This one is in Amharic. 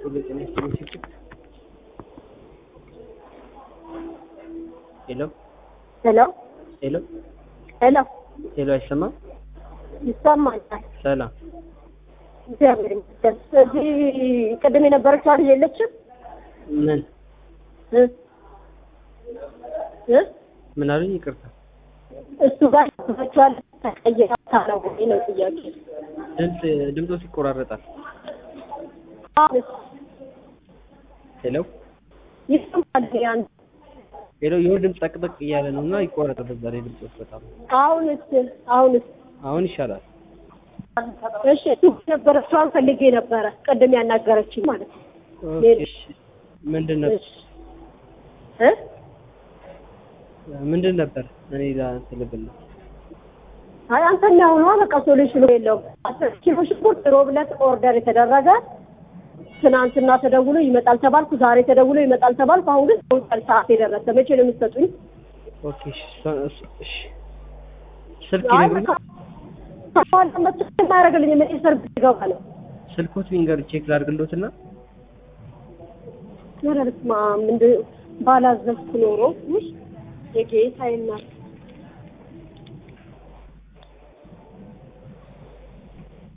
ጤና ይስጥልኝ ስልክ ሄሎ ሄሎ ሄሎ ሄሎ ሄሎ አይሰማም? ይሰማኛል። ሰላም እግዚአብሔር ይመስገን። እዚህ ቅድም የነበረችው ልጅ የለችም? ምን እ እ ምን አሉኝ? ይቅርታ እሱ ጋር ተፈቷል ተቀየራታ ነው ወይ ነው ጥያቄ። ድምፅ ድምፆ ይቆራረጣል። አሁን ሄሎ ይሰማል ያን ሄሎ የሆነ ድምፅ ጠቅጠቅ እያለ ነው እና ይቆረጣል። በዛ ላይ ድምፆች በጣም አሁንስ አሁንስ አሁን ይሻላል። እሺ እሱ ነበረችዋን ፈልጌ ነበረ ቅድም ያናገረችኝ ማለት ነው። ኦኬ እሺ። ምንድን ነበር እሺ እ ምንድን ነበር እኔ ላ ስልብል ነው አይ አንተኛ ሆኖ በቃ ሶሉሽኑ የለውም። አስር ኪሎ ሽንኩርት ሮብ ዕለት ኦርደር የተደረገ ትናንትና ተደውሎ ይመጣል ተባልኩ። ዛሬ ተደውሎ ይመጣል ተባልኩ። አሁን ግን ሰውጣል ሰዓት የደረሰ መቼ ነው የምትሰጡኝ? ኦኬ እሺ እሷ- እሷ- እሺ ስልክ አይ ይነግሩኝ ከኋላ መጥቶ የማያደርግልኝ ምን ሰርቪስ ይገባ ነው። ስልኮት ሊንገር ቼክ ላድርግሎትና ኧረ በስመ አብ እንደ ባላዘዝኩ ኖሮ ውይ የጌታ ይናል